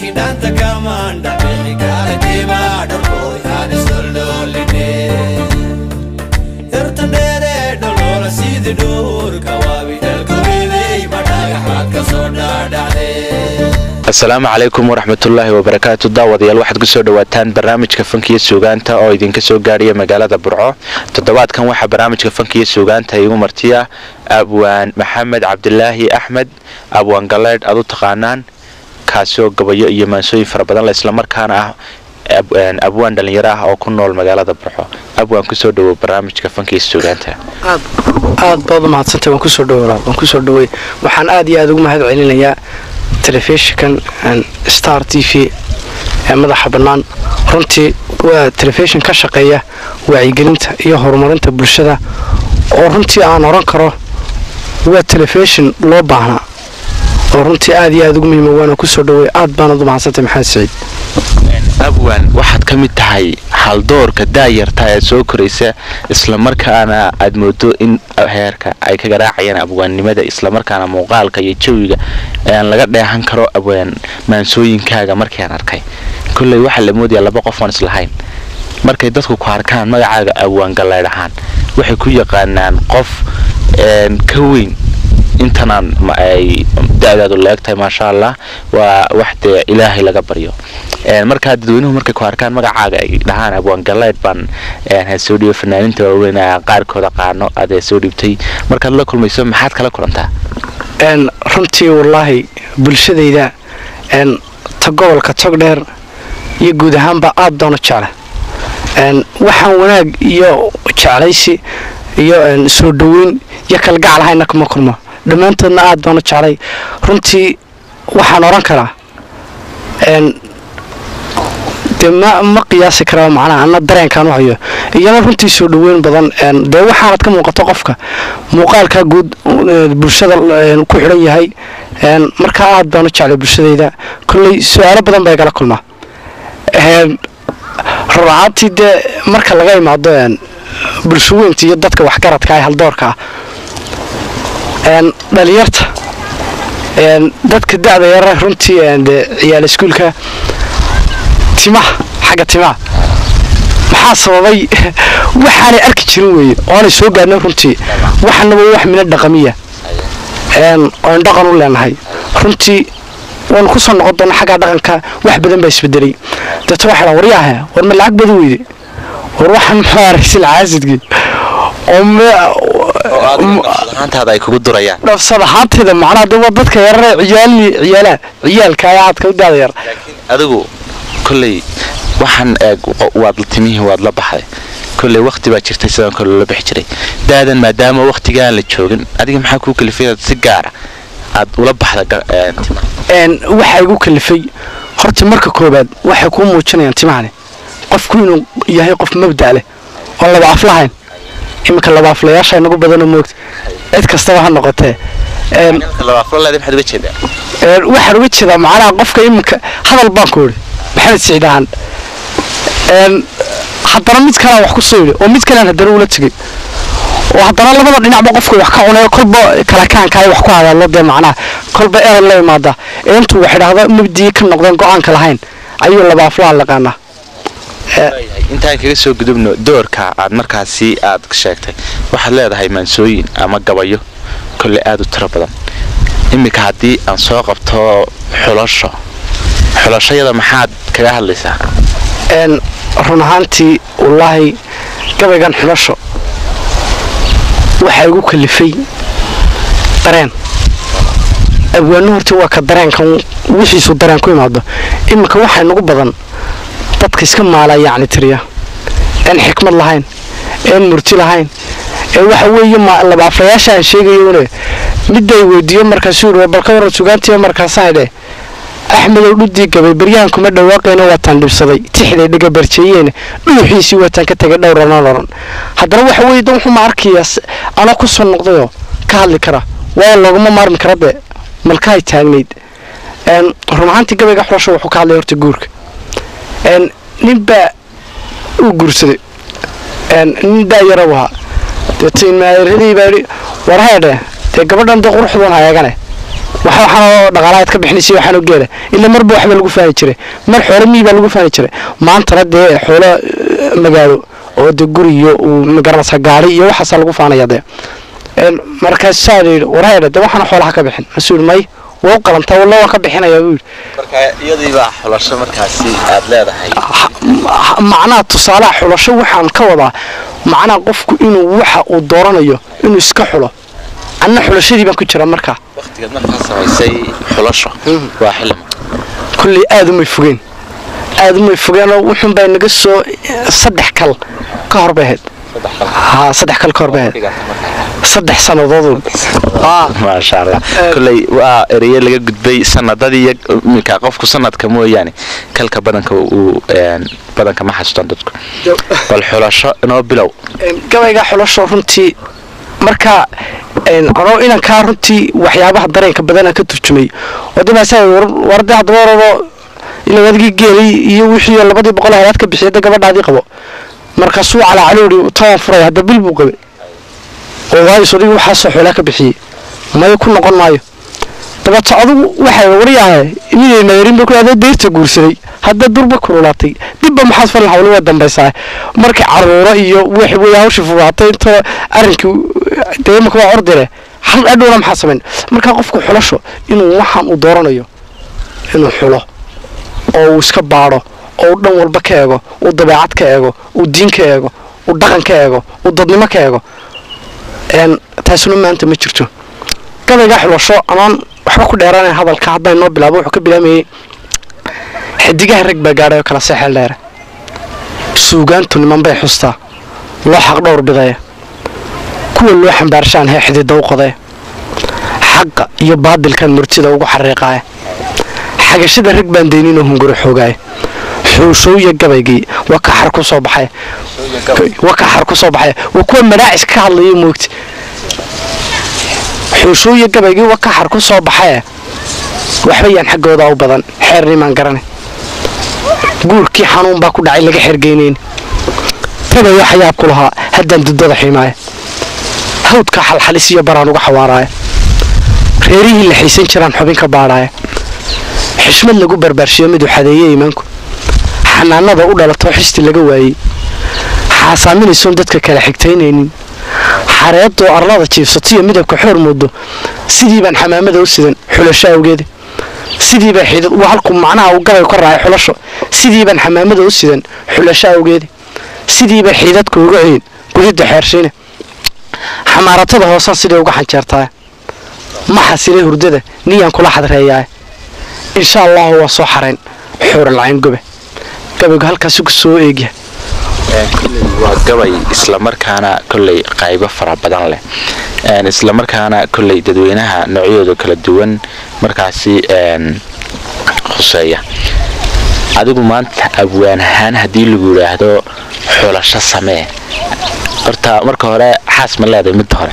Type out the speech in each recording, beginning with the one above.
kidhanta kamanda beligaratima dholkoy hanisdholdholine yartandheere dholoola sidi dhuurka waabi dhalkoridey madhagaxaad ka soo dhaadhacdee asalaamu calaykum waraxmatullaahi wabarakaatu daawadayaal waxaad kusoo dhawaataan barnaamijka fankiyo suugaanta oo idinka soo gaadhaya magaalada burco toddobaadkan waxaa barnaamijka fankiyo suugaanta igu martiya abwaan maxamed cabdilaahi axmed abwaan galeedh aad u taqaanaan kaasoo gabayo iyo maansooyin fara badan le islamarkaana ah abwaan dhallinyaro ah oo ku nool magaalada burco abwaan kusoo dhawow barnaamijka fankiyo suugaanta aad baad u mahadsantay waan kusoo dhawo waan kusoo dhawey waxaan aad iyo aad ugu mahad celinayaa telefishinkan star t v ee madaxa bannaan runtii waa telefishin ka shaqeeya wacyigelinta iyo horumarinta bulshada oo runtii aan oran karo waa telefishin loo baahnaa oo runtii aad iyo aad ugu muhiima waana kusoo dhawey aad baanad u mahadsantay maxamed saciid abwan waxaad ka mid tahay haldoorka daayarta ee soo koraysa islamarkaana aad moodo in heerka ay ka garaacayaan abwaannimada islamarkaana muuqaalka iyo jawiga aan laga dheehan karo abwaan maansooyinkaaga markiiaan arkay kolley waxaa la moodayaa laba qof aan islahayn markay dadku ku arkaan magacaaga abwaan galeydh ahaan waxay ku yaqaanaan qof ka weyn intanaan ay da-daadu leegtahay maasha allah waa wax dee ilaahay laga baryo markaa dadweynuhu markay ku arkaan magacaaga ay dhahaan abwaan galeydh baan soo dhiiba fanaaninta waaweyn qaarkooda qaano aad soo dhiibtay markaad la kulmayso maxaad kala kulantaa runtii wallaahi bulshadayda ta gobolka togdheer iyo guud ahaanba aad doona jecla waxaan wanaag iyo jeclaysi iyo soo dhaweyn iyo kalgacal hayna kuma kulmo dhammaantoodna aad baanu jeclay runtii waxaan odhan karaa dee ma ma qiyaasi karaa macnaha ana dareenkaan u hayo iyana runtii soo dhaweyn badan dee waxaanad ka muuqato qofka muuqaalkaa guud bulshada ku xidhan yahay markaa aad baanu jeclay bulshadayda kolley su-aalo badan baa igala kulmaa ruracaantii dee marka laga imaado bulshaweynta iyo dadka waxgaradka ee haldoorka ah dhalinyarta dadka da-da yara runtii ciyaal iskuulka timaha xagga timaha maxaa sababay waxaanay arki jirin weeye oonay soo gaadhnay runtii waxanaba wax mina dhaqamiya oon dhaqan u leenahay runtii waanu ku soo noqon doona xaggaa dhaqanka wax badan baa isbedelay deeto waxaa waryaahe war ma lacag badan weyde war waxaan muxuu araysil caasidkii ahaantaada ay kugu durayaan dhafsad ahaanteeda macnaha daba dadka yarare ciyaali ciyaalaha ciyaalka ayaa aadka u daada yar adigu kolley waxaan eeg waad timihii waad la baxday kolley wakti baa jirtay sidaan kale loola bixi jiray daadan maadaama waktigaan la joogin adiga maxaa kuu kalifay inaad si gaara aad ula baxda waxaa igu kalifay horta marka koobaad waxay kuu muujinayaan timahani qofku inuu yahay qof mabda' leh oon laba af lahayn iminka laba aflayaasha inagu badanoo moogta cid kastaba ha noqotee waxaan uga jeedaa macnaha qofka iminka hadal baan ku idhi maxamed siciid ahaan haddana mid kalaan wax ku soo yidhi oo mid kalaan haddana ula tegay oo haddana labada dhinacba qofka wax ka cunayo kolba kalakaankaay wax ku hadallo dee macnaha kolba erad la imaada ee intuu wax idhaahdo mabdii ka noqdeen go-aanka lahayn ayuu laba aflaha laqaanaa intaan kaga soo gudubno doorka aad markaasi aad sheegtay waxaad leedahay maansooyin ama gabayo kolley aada u tiro badan iminka haddii aan soo qabto xulasho xulashayada maxaad kaga hadlaysaa run ahaantii wallaahi gabaygan xulasho waxaa igu kalifay dareen abwaano horta waa ka dareenkan wixiisu dareen ku imaado iminka waxaa nagu badan dadka iska maalaa yacni tiriya een xikmad lahayn een murti lahayn ee waxa weeye laba aflayaasha aan sheegayone midday weydiiyo markaasuu yidhi balka waran sugaantiiba markaasaan idhe axmedow dhudii gabay baryahan kuma dhawaaqayna waataan dhibsaday tixday dhigabarjeeyeene dhuuxiisii waataan ka tegay dhowranoo loran haddana waxa weeye dan wuxuu ma arkaya anoo ku soo noqdayoo ka hadli kara waayo looguma maarmi kara dee malkahay taagnayd run ahaantii gabayga xulasho wuxuu ka hadlaya horta guurka ninbaa uu guursaday nin daayarabu ahaa deeto inmaayaradii baa yidhi war heedhe dee gabadhan dee quruxdan ha eegane waxa waxaanoo dhaqaalahaad ka bixinaysa waxaanoo geela ila marba waxba lagu faani jiray mar xoolo miyi baa lagu faani jiray maantana dee xoolo eh, magaalo oo de guri iyo uu magaranaysa gaari iyo waxaasaa lagu faanaya dee Een, markaasaa la yidhi warheedhe de waxaana xoolaha ka bixin masuu yidhi may waa u qalantaa walla waan ka bixinayaa buu yidhi marka iyadiibaa xulasho markaasi aad leedahay Ma- macnaha tusaalaha xulasho waxaan ka wadaa macnaha qofku inuu waxa uu dooranayo inuu iska xulo anna xulashadii baan ku jira markaa waqtigaad markaa samaysay xulasho waa xilima kulley aad umay fogeen aad umay fogeenoo wuxuun baa naga soo saddex kal ka hor bay ahayd haa saddex kal ka hor bay ahayd saddex sannadood aa maasha allah kolley waa ereye laga gudbay sanadadii iyo iminka qofku sanadka mooyaane kalka badanka uu een, badanka ma xasuustaan dadku bal xulasho inoo bilow gabayga xulasho runtii marka een, anoo inankaa runtii waxyaabaha dareenka badanaa ka turjumay oo dibaasaa warde haddaba warabo ila adigii geelay iyo wixii labadii boqol halaad ka bixiyay de gabadhaadii qabo markaasuu calaacaluuri toban furay hadda bil buu qabay oo waayo sodigi waxaasoo xoolaa ka bixiyey maya ku noqon maayo dabeeto adigu waxay waryahay midayna nayarin ba ku adoo deyrta guursaday hadda durba kululaatay dibba maxaad falan hawli waa dambaysaa markii caruuro iyo wax wey hawshii fugaatay intoo arrinkii dee imaka waa ordire hal adhowna maxaa samayn markaa qofku xulasho inuu waxaan uu dooranayo inuu xulo oo uu iska baadho oo uu dhan walba ka eego uu dabeecad ka eego uu diin ka eego uu dhaqan ka eego uu dadnimo ka eego een taasuna maanta ma jirto gabaygaa xulasho amaan waxba ku dheeraanay hadalka haddaan noo bilaabo wuxuu ka bilaamayay xidigaha rag baa gaadhay oo kala seexeel dheere suugaantu niman bay xustaa loo xaq dhowr bidaya kuwa loo xambaarshaan hee xidida u qodee xaqa iyo baadilkan murtida ugu xariiqaaya xagashada rag baan deyninoo hunguro xoogaaya xuushooya gabaygii waa ka xar ku soo baxay waa ka xar ku soo baxay waa kuwa madaacis ka hadlaya moogti xuushooya gabaygii waa ka xar ku soo baxay waxba yaan xaggooda u badan xeernimaan garanay guurkii xanuun baa ku dhacay laga xergeynayn tagayo xayaab ku lahaa haddaan dudada xiimaaya hawdka xalxalis iyo baraan uga xawaaraaya reerihii la xiisan jiraan xubin ka baadhaaya xishmad lagu barbaarshiyo miduu xadeeye iimaanku xanaanada u dhalatoo xisti laga waayey xaasaaminaysoon dadka kala xigtaynaynin xareedoo arlada jiifsatiyo midabka xoor moodo sidii baan xamaamada u sidan xulasho awgeeda sidii baa xidid waa halku macnaha uu gabay ka raacay xulasho sidii baan xamaamada u sidan xulasho awgeeda sidii baa xiidadka uga ceyin gudida xeershiine xamaaratada hoosan siday uga xanjeertaa ma xasilay hurdada niyaan kula xadreeyaa insha allahu waa soo xarayn xuuralcayn gobe gabaygu halkaasi ku soo eegya waa gabay islamarkaana kolley qaybo fara badan leh Een, islamarkaana kolley dadweynaha noocyadooda kala duwan markaasi een, khuseeya adigu maanta abwaan ahaan haddii lagu yidhaahdo xulasho samee horta marka hore xaas ma leedahay midda hore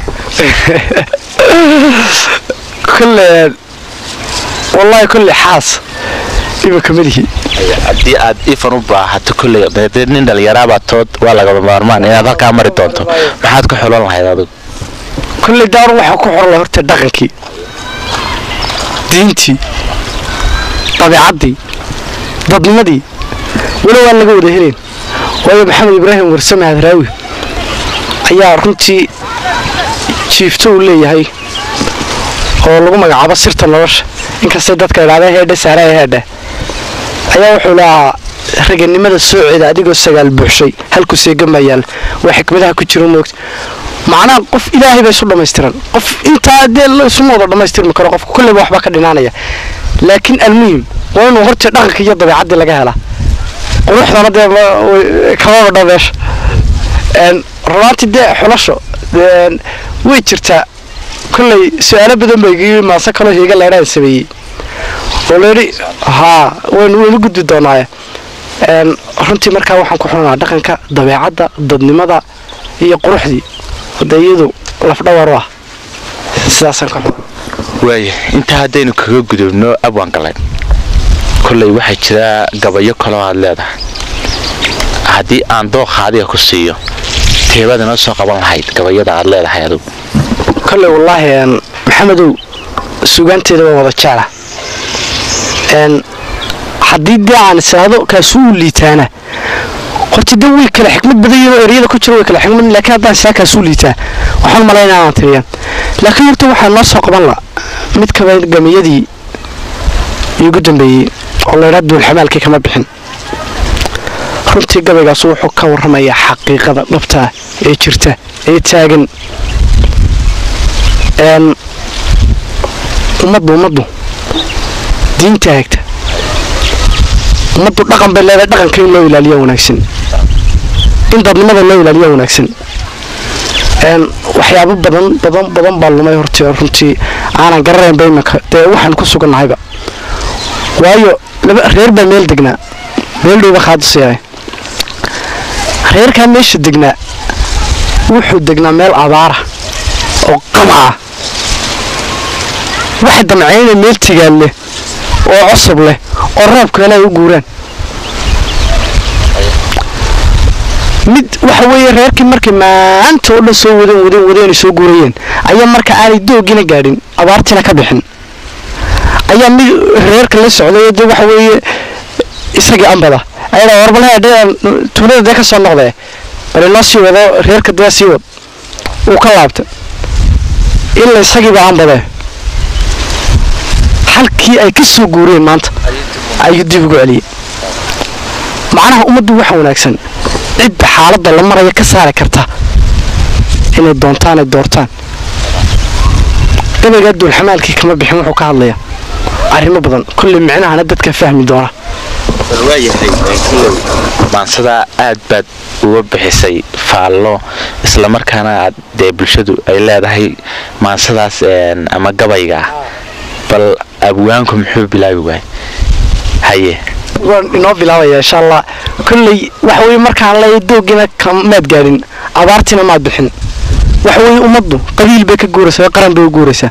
kolle wallaahi kolle xaas iminka madihi haddii aad ifan u baahato kolley dee nin dhalinyaraabaa tood waa lagaba maarmaan inaad halkaa mari doonto maxaad ku xulan lahayd adigu kolle daaru waxaa ku xorla horta dhaqankii diintii dabeecaddii dadnimadii weli waan laga wada helayn waayo maxamed ibraahim warsame hadraawi ayaa runtii jiifto uu leeyahay oo lagu magacaabo sirta nolosha inkastay dadka idhahdeen heedhe saaraya heedhe ayaa wuxuu lahaa raganimada sooceeda adigoo sagaal buuxshay halku seegan baa yaalla waa xikmadaha ku jiro moogta macnaha qof ilaahay baa isu dhammaystiran qof intaa dee la isuma wada dhammaystirmi karo qofka kolleyba waxbaa ka dhinaanaya laakiin almuhim waa inuu horta dhaqanka iyo dabeecaddii laga helaa quruxdana dee ma- way- kama badho meesha Een, runaantii dee xulasho een, way jirtaa kolley su-aalo badan bay iga maase kaloo hiiga leedhaan sameeyey oo layidhi haa waynu waynu gudbi doonaaye Een, runtii markaa waxaan ku xunanaa dhaqanka dabeecadda dadnimada iyo quruxdii hade iyadu lafdhawar u ah sidaasaan ka xun waaya intaa haddaynu kaga gudubno abwaan galeed kolley waxaa jira gabayo kaloo aad leedahay haddii aan dooqa adiga ku siiyo teebaad inoo soo qaban lahayd gabayada aad leedahay adigu kolley wallaahi een, maxamedow sugaanteeda waa wada jecla n haddii dee aan isiraado kaasuu liitaana horta de way kale xikmad badan yihiin oo eryada ku jira way kale xikmad laakiin haddaan isaa kaasuu liitaa waxaan malaynaa inaan tiriya laakiin horta waxaa noo soo qaban la mid kaba gamiyadii iigu dambeeyey oo la idhaa duulxamaalkii kama bixin runtii gabaygaas wuxuu ka warramayaa xaqiiqada dhabtaa ee jirta ee taagan n ummaddu ummaddu diinta hagta ummaddu dhaqan bay leedahay dhaqanka in loo ilaaliya wanaagsan in dadnimada loo ilaaliya wanaagsan n waxyaabo badan badan badan baa lumay hortii runtii aanan garanaynba iminka dee waxaan ku sugannahayba waayo laba reer baa meel degnaa meel dhowba qaadusyahay reerkaa meesha degnaa wuxuu degnaa meel abaara oo qama ah waxa damceyna meel tigaan leh oo cusub leh oo roobkeena ay u guuraan mid waxa weeye reerkii markay maanta oo dhan soo wadeen wadeen wadeen ay soo guurayeen ayaa marka aanay doogina gaadhin abaartiina ka bixin ayaa mid reerka la socday de waxa weeye isagii ambada ayaa warbalaha dheer tuulada dee ka soo noqdee bal inoo sii wado reerka dee sii wad uu ka laabtay ilaa isagiiba ambadee halkii ay ka soo guureen maanta ayuu dib ugu celiyey macnaha ummaddu waxa wanaagsan cidda xaaladda la maraya ka saari karta inay doontaan ay doortaan gabaygaa duulxamaalkii kama bixin wuxuu ka hadlayaa arrimo badan kolley micnahana dadka fahmi doona bal waayahay kulow maansadaa aad baad uga bixisay faallo islamarkaana aad dee bulshadu ay leedahay maansadaas een, ama gabayga ah bal abwaanku muxuu bilaabi waay haye waan inoo bilaabaya insha allah kolley waxa weye markaan leeyahay doogina kamaad gaadhin abaartiina maad bixin waxa weeye ummaddu qabiil bay ka guuraysaa qaran bay u guuraysaa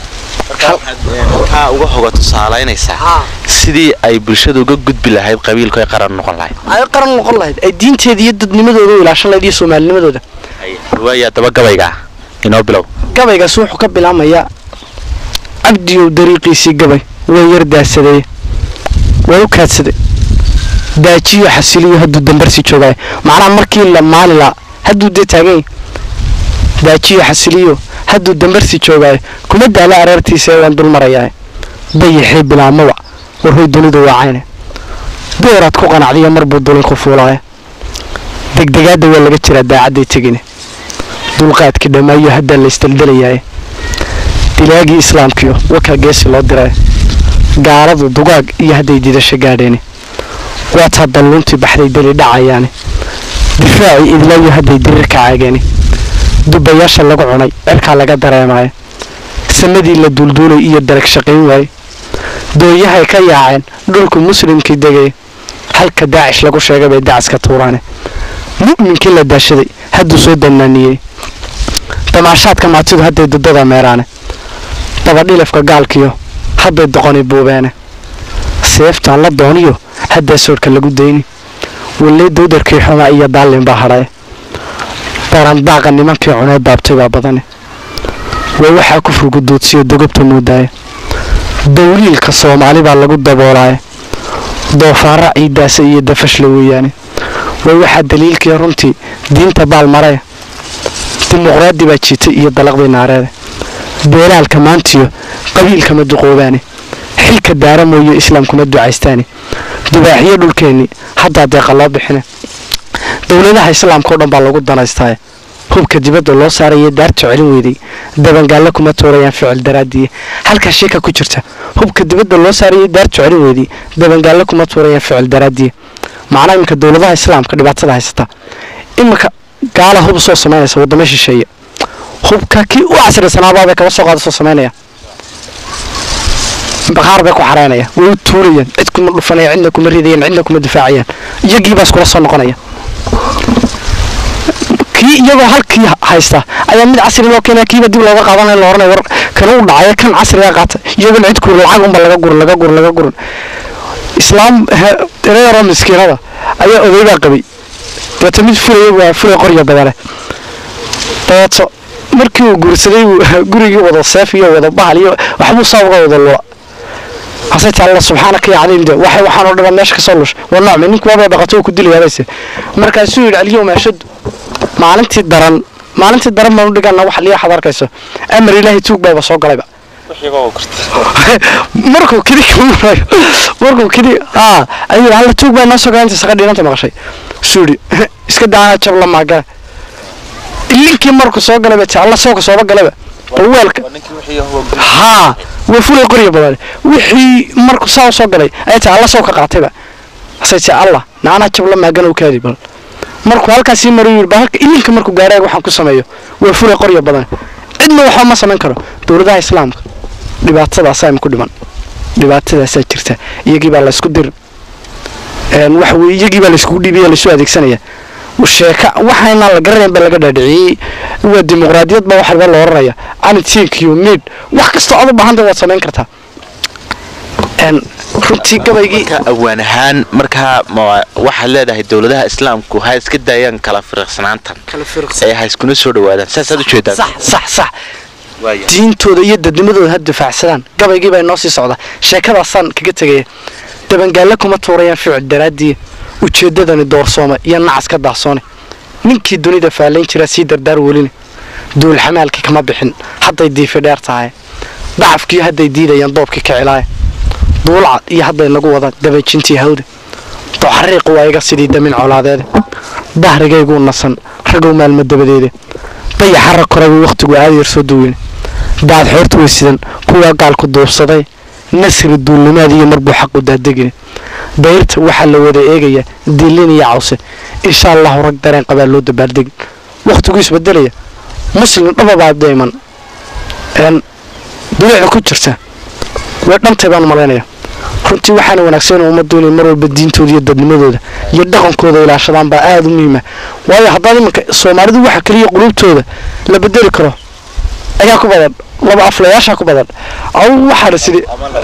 waxaa uga hoga tusaalaynaysaa sidii ay bulshadu uga gudbi lahayd qabiilku ay qaran noqon lahayd ay qaran noqon lahayd ay diinteeda iyo dadnimadooda u ilaashan lahayd iyo soomaalinimadooda waaya daba gabayga ah inoo bilow gabaygaas wuxuu ka bilaamayaa cabdiyow dariiqiisii gabay waa yar daasadeeye waa u kaadsaday daajiyo xasiliyo hadduu dambarsi joogaayo macnaha markii la maali laa hadduu dee taagan yahay daajiyo xasiliyo hadduu dambarsi joogaayo kuma daala areertiisa ee waan dul marayaa dayaxii bilaamaba warhoy dunidu waacayne dooraad ku qanacdiya marbuu dulinku fuulaaya degdegaadda waa laga jiraa daacadday tegine dulqaadkii dhammaayo haddaa la isdaldalayaye dilaagii islaamkiyo wakaa geesi loo diray gaaladu dugaag iyo hadday didasho gaadheeni waataa dalluuntii baxday deli dhacayaani difaacii idlaayo hadday dirir ka caageeni dubayaasha lagu cunay cirkaa laga dareemaayo samadii la duulduulay iyo darag shaqayn waaye dooyahay ka yaaceen dhulku muslimkii degay halka daacish lagu sheegay bay dacaska tuuraane mu'minkii la daashaday hadduu soo dannaaniyey damaashaadka maatidu hadday dudada meeraane dabadhilafka gaalkiyo hadday doqoni buubeene seeftaan la dooniyo haddaa soorhka lagu dayni wallee dawdarkii xumaa iyo daallin baa hadhaye barandaaqa nimankii cunee daabtay baa badane waa waxaa kufrigu duudsiyo dogobta muudaaye dawliilka soomaali baa lagu daboolaaye doofaara ciidaasa iyo dafashla weeyaane waa waxaa daliilkii runtii diinta baalmaree dimuqraadi baa jiitay iyo dalaqdii naareede beelaalka maantiyo qabiilkama duqoobaane xilka daara mooye islaamkuma ducaystaane dubaaxiyo dhulkeennii haddaa deeqa loo bixine dowladaha islaamka oo dhan baa lagu danaystaaye hubka dibadda loo saaraya daarta celin weyday dabangaallo kuma tuurayaan ficil daraadiye halkaa sheeka ku jirta hubka dibadda loo saaraya daarta celin weyday dabangaallo kuma tuurayaan ficil daraadiye macnaa iminka dowladaha islaamka dhibaatada haysata iminka gaala hub soo samaynaysa waddamo shisheeye hubka kii u casrisanaabaa kaba soo qaada soo samaynaya baqaar bay ku xaraynaya way u tuurayaan cid kuma dhufanaya cidna kuma ridayaan cidna kuma difaacayaan iyagiibaa iskula soo noqonaya kii iyagoo halkii haysta ayaa mid casri loo keenaya kiiba dib looga qaadanaya la oranaya war kana u dhacaya kan casriga qaata iyagoona cid kurin lacag unba laga gurin laga gurin laga gurin islaam reero miskiinada ayaa odaygaa qabay dabeeto mid fulaya waa fulay qorya badane dabeeto markii uu guursaday uu gurigii wada seef iyo wada bahal iyo waxbuu saa uga wada lula hase taa alla subxaanaka ya cadiim de waxay waxaan oo dhan meesha ka soo lush waa nocmi ninku waaba dhaqato uu ku dilayaabayse markaasuu yidhi alyawma ashaddu maalintii daran maalintii daran baan u dhigana wax liya waxaad arkayso amar ilaahay tuug bayba soo galayba markuu kidi kamarayo markuu kidi aa ayuu halla tuug baa noo soo galay inta saqa dhiinanta maqashay suu yidhi iska daana jab la maagala ilinkii markuu soo galayba ti alla sooka sooba galayba bal weelka haa way fulay qorya badan wixii markuu saa u soo galay ayay tii alla sooka qaatayba asay tii alla naanaa jab la maagana u kaadi bal markuu halkaasii maru yidhi bal halka ilinka markuu gaaraag waxaan ku sameeyo way fulay qorya badan cidna waxba ma samayn karo dowladaha islaamka dhibaatadaasaa ima ku dhiman dhibaatadaasaa jirta iyagii baa laysku dir waxa weye iyagii baa layskugu dhiibaya laysu adeegsanaya sheeka waxaynaan la garanayn baa laga dhaadhiciyey waa dimuqraadiyad baa waxba la oranaya anitiinkiyo mid wax kastoo aad u baahanta waad samayn kartaa runtii gabaygii marka awaan ahaan markaa ma waxaad leedahay dowladaha islaamku ha iska daayaan kala firiqsanaantan ee ha iskuna soo dhawaadaan saasaad ujeedaan sax sax sax diintooda iyo dadnimadooda ha difaacsadaan gabaygii baa inoo sii socda sheekadaasaan kaga tegaya dabangaalle kuma tuurayaan ficil daraaddii ujeeddadani doorsooma iyo nacas ka daahsoone ninkii dunida faalayn jiraa sii dardaar weline duul xamaalkii kama bixin hadday diifi dheer tahay dacafkii hadday diidayaan doobkii ka cilaaya duulcad iyo hadday nagu wadaan dabajintii hawda doxariiqu waa iga sidii damin colaadeede dahrigayguu nasan ragow maalmo dabadeede dayaxara koragu wakhtigu aada yar soo duweyne daad xoorta weysidan kuwaa gaalku duubsaday nasri duulnimaad iyo marbuu xaqu daadegine dayrta waxaa la wada eegayaa dilin iyo cawse insha allahu rag dareen qabaa loo dabaaldegin wakhtiguu isbedelaya muslim dhababaa dayman duleeca ku jirta way dhantay baan malaynaya runtii waxaana wanaagsan in ummaddu inay mar walba diintooda iyo dadnimadooda iyo dhaqankooda ilaashadaan baa aada u muhiima waayo haddaad iminka soomaalidu waxa keliya qulubtooda la bedeli karo ayaa ku badan laba aflayaashaa ku badan aw waxaana sidhi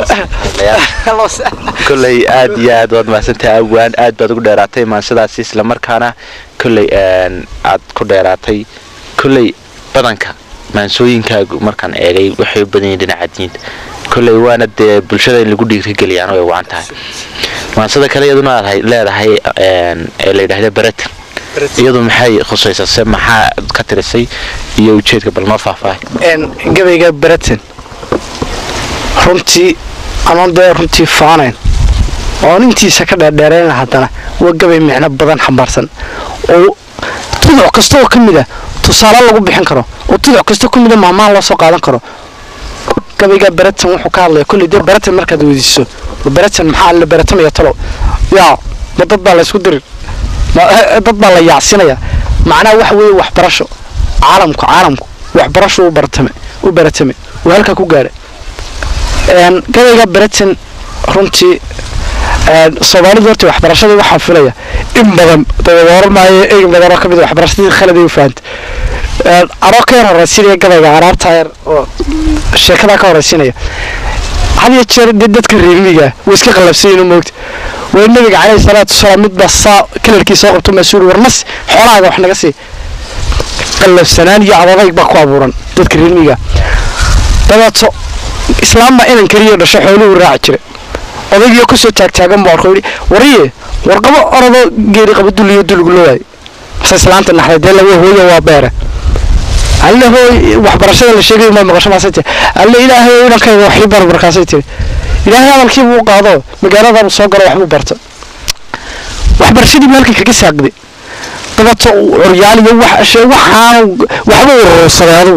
kolley aad iyo aad waad mahadsantahay awaan aad baad ugu dheeraatay maansadaasi islamarkaana kolley aad ku dheeraatay kolley badanka maansooyinkaagu markaan eegay waxay u badan yihiin dhinaca diinta kolley waana dee bulshada in lagu dhiirigeliyaan way wacan tahay maansada kale iyaduna aad leedahay ee la yidhaahda baratan iyadu maxay khusaysaa se maxaa ka tirisay iyo ujeedka bal noo faahfaahay gabayga baratan runtii anoon dee runtii faanayn oon intiisa ka dheerdheerayna haddana waa gabay micno badan xambaarsan oo tuduc kasta oo ka mid a tusaale lagu bixin karo oo tuduc kasta ku mida maamaha loo soo qaadan karo gabayga baratan wuxuu ka hadlaya kolley dee baratan markaad weydiiso baratan maxaa la baratamaya talow yaa ma dad baa laysku dirin dad baa la yaacsinaya macnaha waxa weeye waxbarasho caalamku caalamku waxbarasho u baratame u baratame uu halkaa ku gaadhay gabayga baratan runtii soomaalidu horta waxbarashadii waxaan filaya in badan dabadooro maayo in badanoo ka mid waxbarashadii khaladay u fahanta anoo ka yar horeysinaya gabayga araabta yar oo sheekadaa ka horeysinaya had iyo jeer dee dadka reermiga way iska qallabsayiin moogta way nabiga caleyhi salaatu wasalaam midbaa saa kalarkii soo qabto mas-uul warnas xoolahaaga wax naga sii qallabsanaan iyo adadayg baa ku abuuran dadka reermiga dabeeto islaam baa inan keliya dhasho xooluhu raaci jira odaygiyo kusoo taagtaagan buu arko yidhi wariye warqabo orodoo geeri qaba duliyo duligu loo waayay mase islaanta naxday dee laga hooyo waa beere alle hooy waxbarashada la sheegay ma maqasho maasay tiri alle ilaahay inankayga waxii bar markaasay tiri ilaahay hadalkii buu qaado magaaladaabuu soo galo waxbuu barta waxbarashadii buu halkan kaga saaqday dabeeto curyaal iyo waxaan waxba urursaday adugu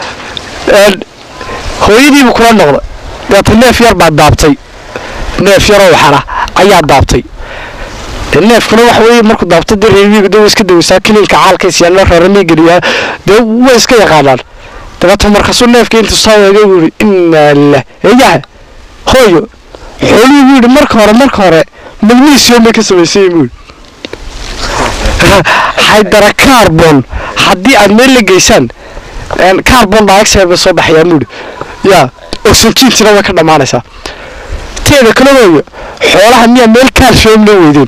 hooyadiibuu kula noqday dabeeto neef yar baa daabtay neef yaroo waxana ayaa daabtay neefkuna waxa weeye markuu daabto dee reermiigu dee way iska daweysaa kiliinka caalkaysiyaa loo reeramiigeliyaa dee way iska yaqaanaan dabeeto markaasuu neefkii intuu soo eegay buu yidhi innaa lilah eeyaha hooyo xoolihii buu yidhi marka hore marka hore magnesium bay ka samaysay buu yidhi haydara carbon haddii aad meel la geysaan carbon dioxide bay soo baxayaan buu yidhi yaa oxygentina way ka dhammaanaysaa teeda kale hooyo xoolaha miyaa meel calcium la weydeen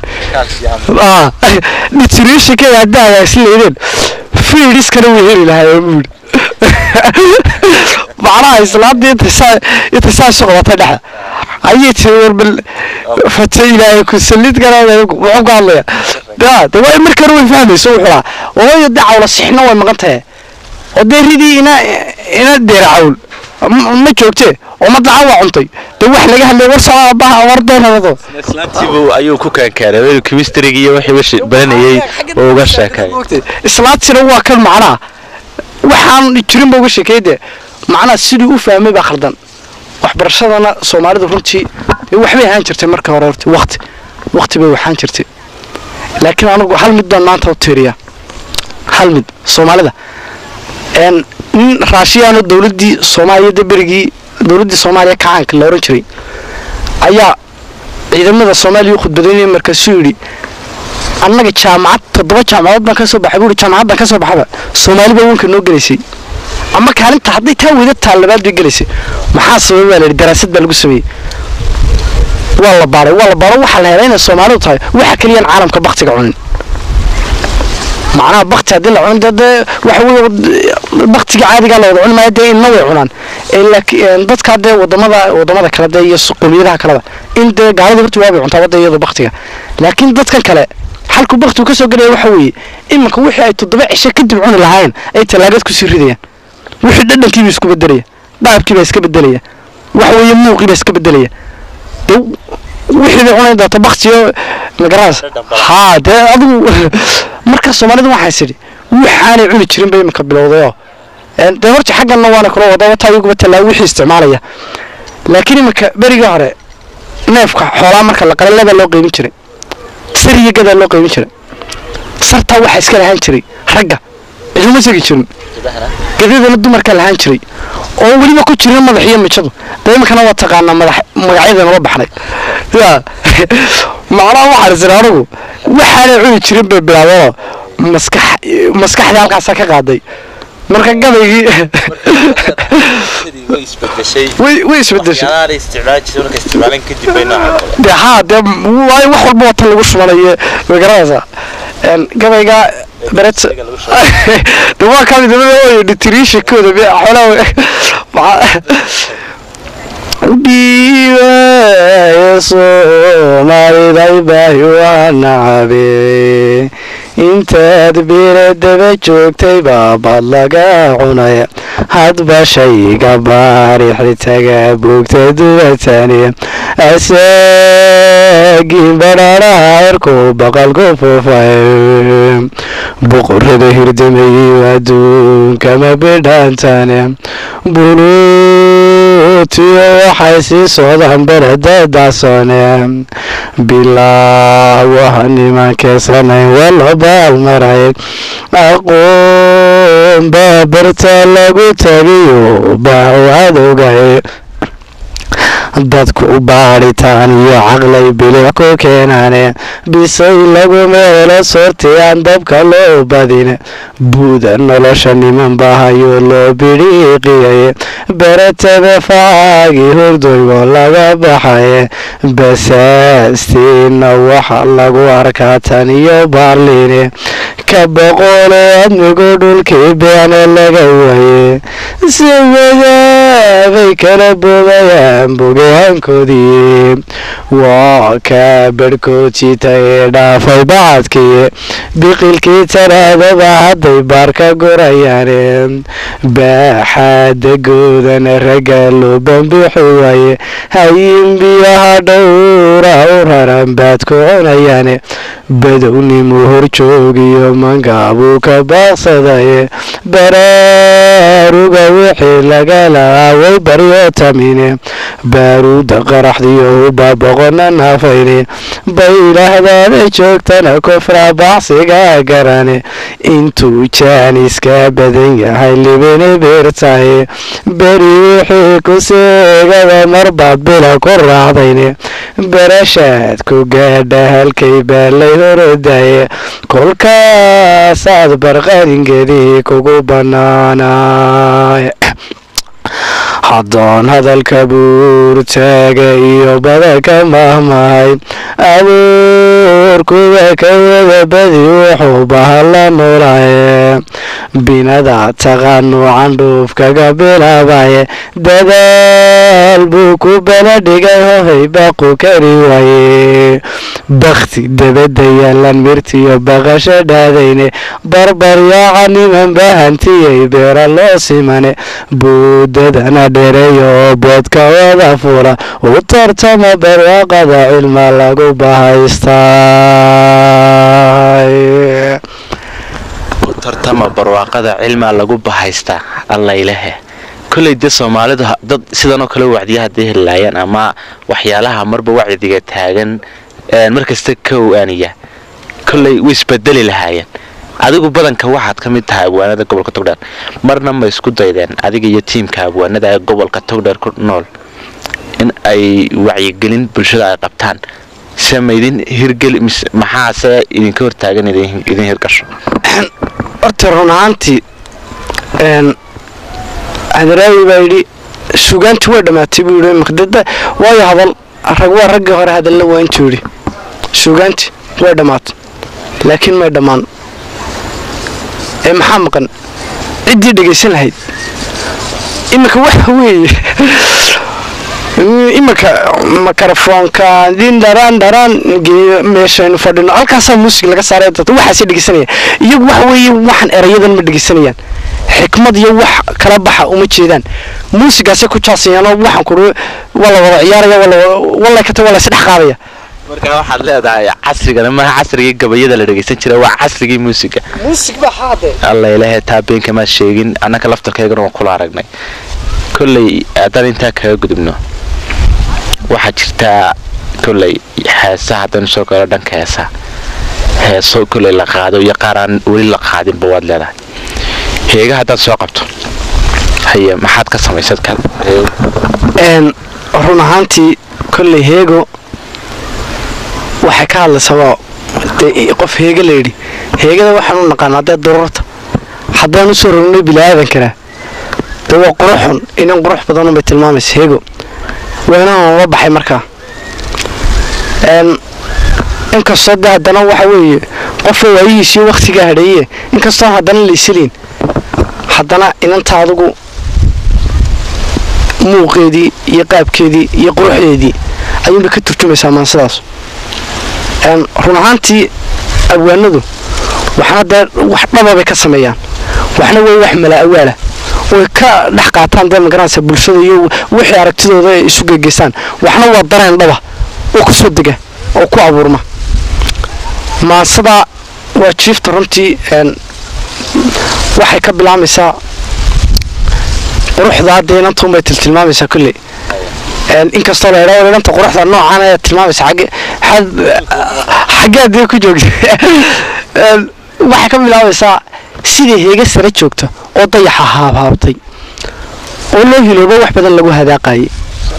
nutritionkeeda haddaa is leedeen fiidiskana way heli lahaayeen buu yidhi macnaha islaantii intasaa intasaa isu qabatay dhexda ayay tiri warbal fata ilaahay ku sallid garaada wuxuu ka hadlaya da de waa markana way fahmayso wuxuu lahaa ooyo de cawla sixna way maqan tahay oo dee ridii ina ina deera cawl ma ma joogtee oo madlaca waa cuntay de wax laga hadlay war socda baha war deenadado islaantiibu ayuu ku keenkeenay chemistryga iyo wixii wishi baranayay oo uga sheekay islaantina waa kan macnaha waxaan jirin ba uga sheekeey de macnaha siduu u fahmay baa khaldan waxbarashadana soomaalidu runtii dee waxbay ahaan jirtay marka hore horta waqti waqti bay waxaan jirtay laakiin anigu hal mid baan maanta u tiiriya hal mid soomaalida een nin raashiyaano dowladdii soomaaliyada berigii dowladdii soomaaliya kacaanka la oran jiray ayaa ciidamada soomaaliya u khudbadaynaya markaasuu yidhi annaga jaamacad toddoba jaamacadood baan ka soo baxay buu yidhi jaamacad baan ka soo baxaba soomaali baa wanka noo gelaysay ama kaalinta hadday taa weyda taal labaad bay gelaysay maxaa sababay baa la yidhi daraasad baa lagu sameeyey waa la baaray waa la baaro waxaa la helay inay soomaalidu tahay waxa keliyaan caalamka baktiga cunin macnaha bakti haddii la cunin dee dee waxa weeye baktiga caadigaa la wada cuni maayo dee inna way cunaan ee laakiin dadka dee wadamada wadamada kale dee iyo qowmiyadaha kaleba in dee gaalada horta waabay cuntaa wadda iyadoo baktiga laakiin dadkan kale xalku baktigu ka soo gelaya waxa weeye iminka wixii ay toddoba cisho kadib cuni lahaayeen ay tallaagad kusii ridayaan wixii dhadhankiiba isku bedelaya dhaabkiibaa iska bedelaya waxa weeye muuqiibaa iska bedelaya dee wixii bay cunayn doonta baktiyo magaraas haa dee adigu marka soomaalidu waxaa is idhi waxaanay cuni jirin bay iminka bilowdayoo een dee horta xagganna waana kula wada wata iyaguba tallaa wixii isticmaalaya laakiin iminka berigii hore neefka xoolaa marka la qala labaa loo qeybin jiray sar iyo gadaa loo qeybin jiray sartaa waxaa iska lahaan jiray ragga ciduma segi jirin gadadana dumarkaa lahaan jiray oo weliba ku jirin madax iyo mijadu dee iminkana waa taqaanaa madax magacyadeena la baxnay ya macnaha waxaan isiri anigu waxaanay cuni jirin bay bilaabeenoo maskax maskaxdii halkaasaa ka qaaday marka gabaygii way isbedeshay way way isbedeshay waxyaalaha ay isticmaali jirtay markay isticmaaleen kadib bay noocan kale dee haa dee waayo wax walba wata lagu shubanayo way garanaysaa een gabayga beret de waa kamid oo nutritionkooda be xoolaha maxaa dhiibaya soomaaliday baahi waa nacabe intaad beera daba joogtay baabad laga cunay hadba shayga baarixitaga boogta dubatani asaagii badhaadhaha erku baqalku fufay boqorada hirdamayey adduunkama bidhaantane buluutiyo waxay sii socdaan beledadaasone bilaa waha nimankeeslanayn wala baalmaray aqoon baabarta lagu tagiyo baacu adogay dadku baadhitaan iyo caqlay bilic ku keenaane bisay lagu meelo sorti aan dabka loo badin buuda nolosha niman bahayo loo bidhiiqiyay beretada facaagii hurdoygoo laga baxay basaastiina waxa lagu arkaa tan iyo baarliine ka boqole admigu dhulkii beene laga waye si wadaabay kala boogayaan bogaankoodii waa kaa berhkoodsiitay dhaafay bacadkii biqilkii taraadaba hadday baar ka gurayaane baaxaadagoodana ragga loo bambixi waaye hayin biyaha dhowra u raran baad ku cunayaane badownimu horjoogiyo mangaabuu ka baaqsadaye baraaruga wixii laga lahaa way baryo tamine baaruuda qaraxdiyo huba boqona naafayne bay yidhaahdaana joogtana kufra bacsiga garane intuu jaaniska badan yahay libini biirtaye beri wixii ku seegada marbaad bila ku raacdayne barashaad ku gaadha halkay baalay horodaye kolkaasaad barqaringeedii kugu bannaanaay haddoon hadalka buurtaaga iyo badaka mahmahay abuurkuwa ka wada badi wuxuu bahalla noolaye binada taqaanu candhuuf kaga bilaabaye dadaal buu ku bala dhigay hohay baaqu kari waaye bakti dabadda yaalan mirtiyo baqasho dhaadayne barbaryaaca niman bahantiyay beera loo simane buudadana dhereeyo oo boodka wada fula u tartama barwaaqada cilma lagu bahaystaa tartama barwaaqada cilmaa lagu bahaystaa allaylehe kolley dee soomaalidu ha- dad sidanoo kale wacdiya hadday heli lahaayeen ama waxyaalaha marba wacdiga taagan een, markasta ka owaaniya kolley way isbedeli lahaayeen adigu badanka waxaad ka mid tahay abwaanada gobolka togdheer marna ma isku daydeen adiga iyo tiimka abwaanada ee gobolka togdheer ku nool in ay wacyigelin bulshada ay qabtaan se ma idin hirgeli mise maxaase idinka hortaagan idin idin hirgasho horta run ahaantii een hadaraawi baa yidhi sugaanti way dhammaatay buu yidhi maqdada waayo hadal rag waa raggii hore hadalla waa intuu yidhi sugaanti way dhammaatay laakiin may dhammaan ee maxaa maqan ciddii dhegaysan lahayd iminka waxa weeye iminka makarafoonka din dharaan dharaan geeyo meeshaynu fadhino halkaasaa muusig laga saaray dadka waxaasay dhegeysanaya iyagu waxa weeye waxaan erayadan ma dhegeysanayaan xikmad iyo wax kala baxa uma jeedaan muusigaasay ku jaasayaan oo waxaan kuru waa la wada ciyaaraya waa la wada- wallay kata waa la isdhex qaadaya marka waxaad leedahay casrigana maaha casrigii gabayada la dhegaysan jiray waa casrigii muusiga muusig baa haade alla ilaahay taa beenka maad sheegin annaka laftarkaygana waan kula aragnay kolley haddaan intaa kaga gudubno waxaa jirtaa kolley heesa haddaynu soo galo dhanka heesa heeso kolley la qaado iyo qaaraan weli la qaadinba waad leedahay heega haddaad soo qabto haye maxaad ka samaysad kan een run ahaantii kolley heego waxay ka hadlaysaa dee qof heega la yidhi heegada waxaan u naqaanaa dee dururta haddaan usoo rognay bilaaadankana dee waa quruxun inan qurux badanun bay tilmaamaysa heego weenahan uga baxay markaa een inkastoo dee haddana waxa weeye qofka waayihiisiyo waktigaa hadheeye inkastoo haddana la isiliin haddana inanta adigu muuqeedii iyo qaabkeedii iyo quruxdeedii ayuunbay ka turjumaysaa maansadaas een run ahaantii abwaanadu waxna dee wax dhaba bay ka sameeyaan waxna way wax mala awaala way ka dhex qaataan dee magaranaysa bulshada iyo wixii aragtidooda ay isu gegeystaan waxna waa dareen dhaba oo ku soo dega oo ku abuurma maansada waa jiifta runtii een waxay ka bilaabmaysaa quruxda hadda inantuun bay tiltilmaamaysaa kolley een inkastoo la idhaho inanta quruxda noocan ayaa tilmaamaysa xagge xad xaggee haddii ku joogta een waxay ka bilaabaysaa sidai heega sare joogta oo dayaxa haabhaabtay oo loo hiloobo wax badan lagu hadaaqayay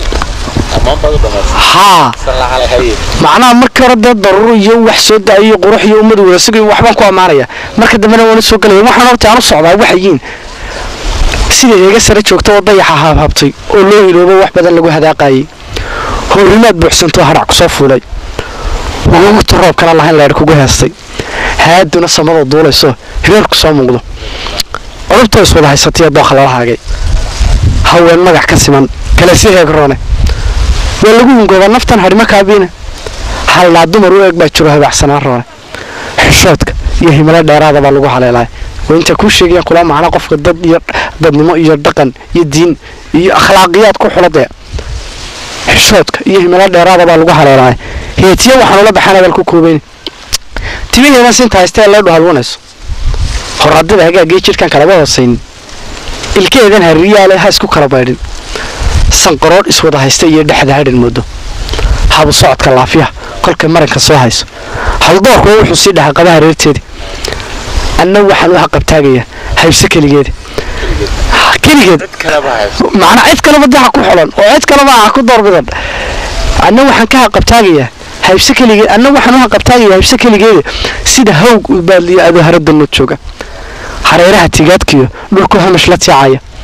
haa macnaha markii hore dee daruuro iyo wax soo da-iyo qurux iyo ummad wadasig iyo waxbaan ku ammaanaya marka dambena waana soo gelaya waxaan horta aan u socdaa waxayiin sida heega sare joogta oo dayaxa haabhaabtay oo loo hiloobo wax badan lagu hadaaqayay howrimaad buuxsantoo hadhac kusoo fuulay wagugta roobkana lahayn leer kugu heestay haaduna samada duulayso hireerku soo muuqdo codubtoo iswada haysataiyo dooqa lala haagay haween magac ka siman kale si heegroone waa lagu hungoodaa naftan hadhimo kaabiina halnaa dumar u eeg baa jiro habacsanaan roone xishoodka iyo himilo dheeraada baa lagu haleelaya waa intaa kuu sheegayaan kula macna qofka dad iyo dadnimo iyo dhaqan iyo diin iyo akhlaaqiyaad ku xuladee xishoodka iyo himilo dheeraada baa lagu haleelaya heetiya waxaan ula baxaan abal ku koobayn timaheedan sinta haysta ee leedhu halwanayso horadada hagaagii jidhkan kalaba hoosaynin ilkeedan hariyaale ha isku kala baydhin sanqaroodh iswada haysta iyo dhexda hadhan moodo habu socodka laafiyaha kolkay maranka soo hayso haldoorkuwa wuxuu sii dhahaa qabaha reerteeda anna waxaan u haqabtaagayaa haybse keligeeda keligeed macnaa cid kaleba de ha ku xolan oo cid kaleba ha ku doorbidan anna waxaan ka haqabtaagayaa haybse keligeed anna waxaan u haqabtaagayaa haybse keligeeda sida hawg ubaadliyo adoo haradanood jooga hareeraha tigaadkiyo dhulku hamash la tiicaya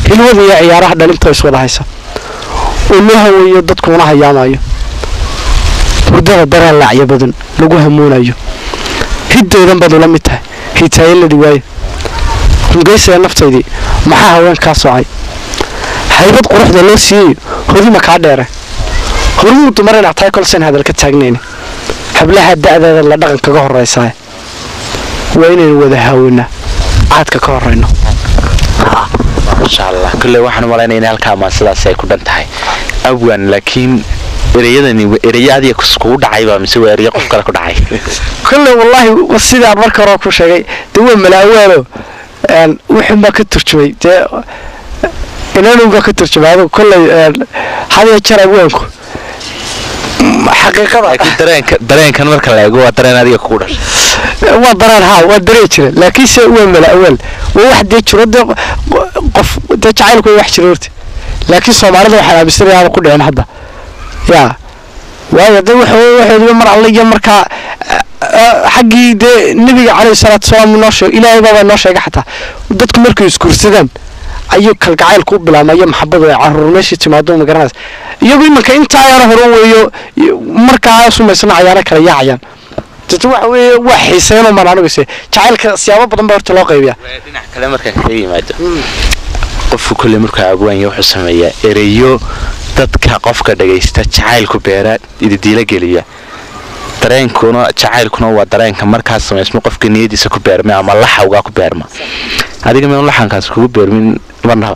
hilwada iyo ciyaaraha dhalinta iswada haysa oo loo haweeyo dadkuuna hayaamayo hurdada dareen laacyo badan lagu hamuunayo hiddoodan baad ula mid tahay hitaayaladii waayo hungaysiga naftaydii maxaa haweenkaa socay haybad quruxda loo siiyayo hodima kaa dheere hormuu dumar inaad tahay kolsen hadal ka taagnayni hablaha da'deeda la dhaqan kaga horraysaa waa inaynu wada haawanaa caadka ka horrayno insha allah kolley waxaan umalaynaya in halkaa maasadaasi ay ku dhan tahay abwan laakiin ereyadani ereyo adiga kugu dhacayba mise waa ereyo qof kale ku dhacay kolley wallaahi sidaan marka hore ku sheegay dee waa malaawaalo wuxuunbaa ka turjumay dee inanunbaa ka turjumay adigu kolley hadiya jar abwaanku xaqiiqada laakiin dareenka dareenkan marka la eego waa dareen adiga kugu dhashay waa dareen haa waa dareen jira laakiinse waa malaawaal waa wax dee jiro dee qof dee jacaylku waa wax jira horta laakiin soomaalida waxaan aaminsanaya aaba ku dhicin hadda yaa waayo dee waxoodiba mar alle iyo markaa xaggii dee nebiga calayhi salaatu wasalaam noo sheeg ilaahay baabaa noo sheegay xataa dadku markay isguursadaan ayuu kalgacaylku u bilaabma iyo maxabadu ay caruur meeshii timaado ma garanaysa iyagu imanka intaa yaro hore weeyo markaa sumaysana cayaano kale yaacayaan dad waxa weeye waa xiiseenoo maan aniguse jacaylka siyaabo badan baa horta loo qaybiyaa dhinac kale markaan kaga yimaado qofku kolley markaa agwaanya wuxuu sameeyaa ereyo dadka qofka dhagaysta jacaylku beera ididiila geliya dareenkuna jacaylkuna waa dareenka markaas samaysmo qofka niyadiisa ku beermay ama laxawgaa ku beerma adiga meen laxankaas kugu beermin marnaba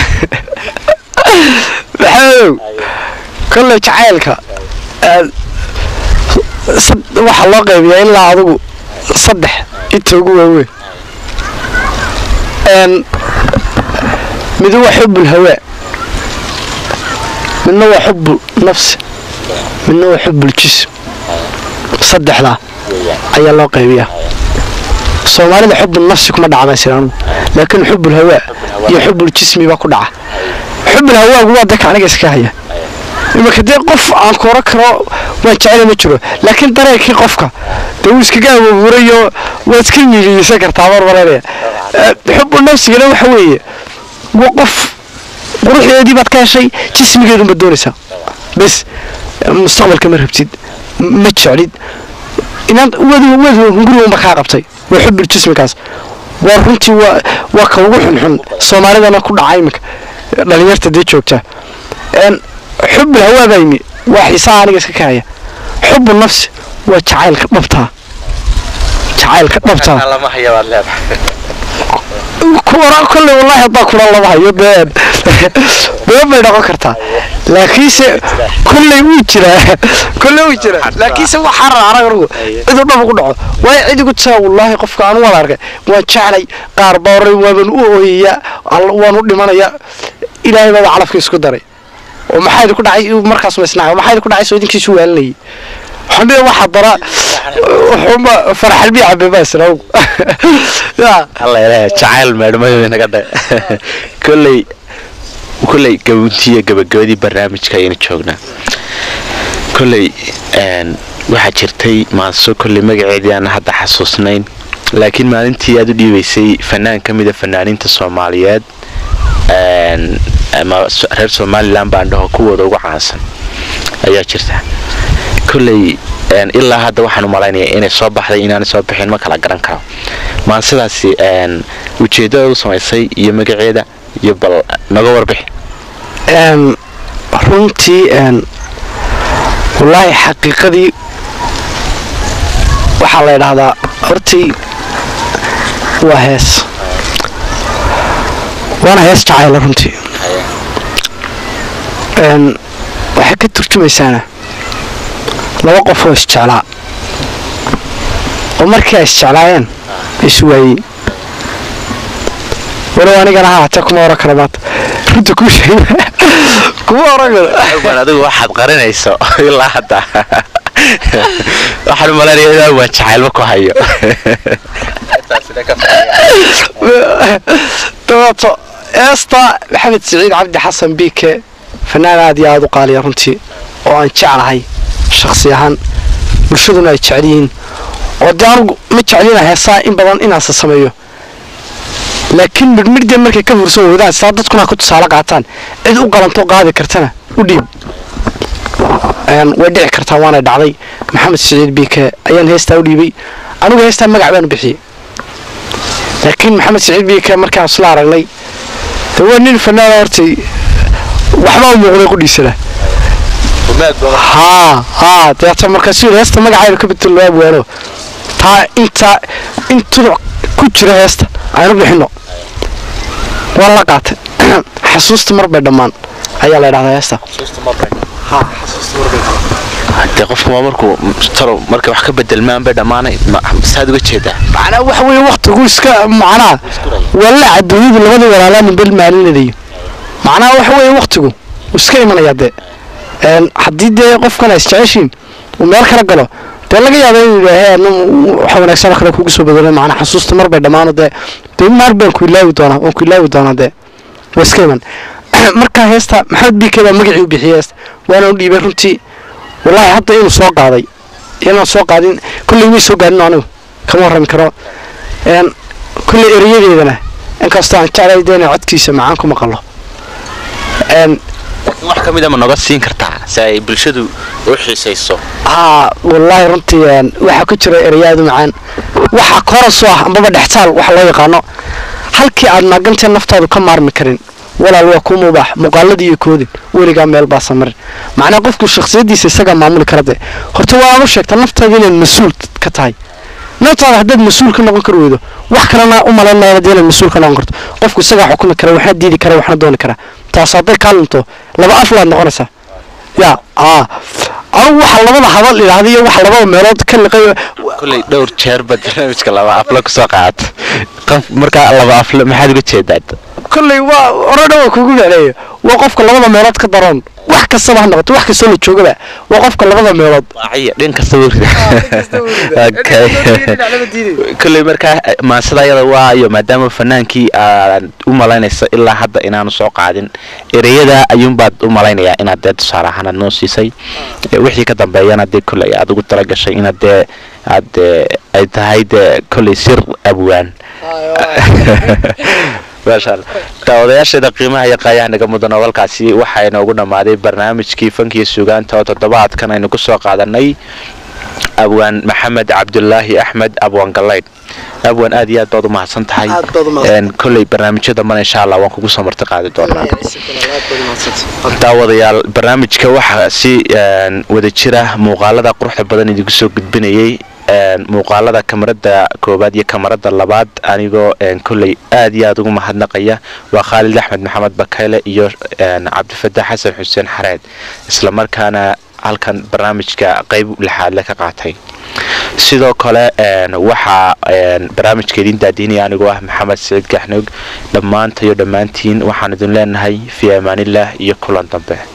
maxamedow kolley jacaylka waxaa loo qaybiyaa ilaa adigu saddex inta ugu waaweyn mid waa xubbul hawaa midna waa xubbul nafsi midna waa xubbul jism saddexdaa ayaa loo qaybiyaa soomaalida xubbul nafsi kuma dhacmaysin anugu laakiin xubbul hawaa iyo xubbul jismi baa ku dhaca xubbul hawaagu waa dadka aniga iska haya imanka dee qof aan ku oran karo waan jecela ma jiro laakiin dareenkii qofka dee wuu iskaga abuurayo waad iska miigiyeysan kartaa marmaranaya xubbul nafsigana waxa weeye waa qof quruxdeedii baad ka heshay jismigeedunbaad doonaysaa bes mustaqbalka ma rabtid ma jeclid inaan wadu wadu hungurigunba kaa qabtay waa xubbul jismikaas waa runtii waa waa ka ugu xunxun soomaalidana ku dhaca iminka dhalinyarta dee joogta xubbul hawaa baa yimi waa xiisaha aniga iska kahaya xubbu nafsi waa jacaylka dhabtaa jacaylka dhabtaa lama hayabaad leedahay kuwana kolley wallaahi haddaa kuna lama hayo been been bay noqon kartaa laakiinse kolley wuu jiraa kolley wuu jiraa laakiinse waxaa rara anaga anugu ciduu dhab ugu dhaco waayo cid igu taa wallaahi qofka anu waan arkay waan jeclay qaar baa oray waaban u ooyaya waan u dhimanaya ilaahay baaba calafka isku daray oo maxaa idinku dhacay markaas ma isnaaca maxaa idinku dhacay soo idinkiisu waalinayay xambiya waxa dara xuma farxalbi cabeba isnaw ya alla ilaahay jacayl meedhmadooda naga dhe kolley kolley gabuntiya gabagabadii barnaamijka ayaynu joognaa kolley waxaa jirtay maaso kolley magaceedii aan hadda xasuusnayn laakiin maalintii aad u dhiibaysay fanaan ka mida fanaaniinta soomaaliyeed ama reer somalilan baan dhaho kuwooda ugu caansan ayaa jirta kolley ilaa hadda waxaan umalaynaya inay soo baxday inaanay soo bixin ma kala garan karo maan sidaasi ujeeddada u samaysay iyo magaceeda iyo bal naga warbixi runtii wallaahi xaqiiqadii waxaa la idhaahdaa hortii waa hees waana hees jacayla runtii waxay ka turjumaysaana laba qof oo isjeclaa oo markii ay isjeclaayeen iswaayey walow anigana ha hatee kuma oran kara maanta runta kuu sheeg kuma oran karo adigu waxaad qarinayso ilaa hadda waxaan umalaynaya inaa waan jacaylma ku hayo dabeeto eesta maxamed siciid cabdi xasan biike fanaan aad iyo aada u qaaliya runtii oo aan jeclahay shaksi ahaan bulshaduna ay jecel yihiin oo dee anugu ma jeclina heesaa in badan inaasa sameeyo laakiin midhmidhdee markay ka fursan weydaan sidaa dadkuna ku tusaale qaataan cid u qalanto qaadi kartana u dhiib Een, way dhici kartaa waana dhacday maxamed siciid biike ayaan heestaa u dhiibay anigu heestaa magac baan u bixiyey laakiin maxamed siciid biike markaan isla aragnay de waa nin fanaana hortay waxbaa u muuqday qudhiisana haa haa deeta markaasuu yidhi heesta magacaynu ka bedelo loo abwaano taa inta in tuduc ku jira heesta aynu bixino waa la qaatay xasuusta mar bay dhammaan ayaa la idhahdaa heesta dee qofku waa markuu talo markay wax ka bedelmaan bay dhammaanay ma- saad uga jeedaa macnaa waxa weeye waktigu iska macnaa walla adduunyadu labada walaalaa ninbel maalinadayo macnaha waxa weeye waktigu wuu iska imanayaa dee Een, haddii dee qofkan ay isjeceshiin uu meel kala galo dee laga yaaba inuu yidhaahe anu waxa wanaagsan oo kale kugu soo bedelo macnaa xasuusta mar bay dhammaano dee dee maar baan ku ilaawi doonaa waan ku ilaawi doonaa dee waa iska iman markaa heesta maxamed biike baa magacii u bixiyey heesta waana u dhiibay runtii wallaahi hadda inuu soo qaaday inaan soo qaadin kolley may soo gaadhin anigu kama warrami karo een kolley erayadeedana inkastoo aan jeclay dee inaan codkiisa macaan ku maqalo een laakiin wax ka mid a ma noga siin kartaa si ay bulshadu u xiisayso haa wallaahi runtii een waxaa ku jira erayaadu macaan waxaa korasoo ah ambaba dhextaal waxa loo yaqaano halkii aad maagantee naftaadu ka maarmi karin walaal waa kuu mubaax muuqaaladii iyo koodin weligaa meel baa samarin macnaa qofku shakhsiyaddiisa isagaa maamuli kara dee horta waa aanu sheegta naftaada inaad mas-uul ka tahay naftaada haddaad mas-uul ka noqon kari weydo wax kalena u malayn maayana dee inaad mas-uul ka noqon karto qofku isagaa xukumi kara waxna diidi kara waxna dooni kara taas hadday kaa lunto laba aflaad noqonaysaa yaa aa anigu waxa labada hadal idhaahda iyo waxa labada meelood ka liqay kolley dhowr jeer baad barnaamijka laba afle kusoo qaata qof markaa laba afle maxaad uga jeedaa kolley waa hore dhan waa kuugu mecneeyo waa qofka labada meelood ka daroon wax kastaba ha noqoto wax kastoo la joogaba waa qofka labada meelood waaciya dhin kasta wurida Okay. kolley markaa maasada ayada waayo maadaama fanaankii aad u malaynaysa ilaa hadda inaanu soo qaadin ereyada ayuunbaad u malaynayaa inaad dee tusaale ahaan aad noo siisay Eh, wixii ka dambeeyana dee kolley aad ugu talagashay inaad dee aad dee ay tahay dee kolley sir abwaan maasha allah daawadayaasheeda qiimaha iyo qaayaha naga mudan oo halkaasi waxaa inoogu dhammaaday barnaamijkii fankiyo sugaanta oo toddobaadkan aynu ku soo qaadanay abwaan maxamed cabdulaahi axmed abwaan galaydh abwaan aad iyo aad baad u mahadsan tahay Aad baad u mahadsan. Een, kolley barnaamijyo dambana insha allah waan kugu soo marti qaadi doonaa daawadayaal barnaamijka waxaa si een, wada jira muuqaalada quruxda badan idinku soo gudbinayay een, muuqaalada kamarada koowaad iyo kamarada labaad anigoo een, kolley aad iyo aad ugu mahadnaqaya waa khaalid axmed maxamed bakayle iyo een, cabdifataax xasan xuseen xareed islamarkaana halkan barnaamijka qayb lixaadle ka qaatay sidoo kale een, waxaa een, barnaamijka idin daadiinaya anigoo ah maxamed saciid gaxnoog dhammaantayo dhammaantiin waxaan idin leenahay fii amaanillaah iyo kulan dambe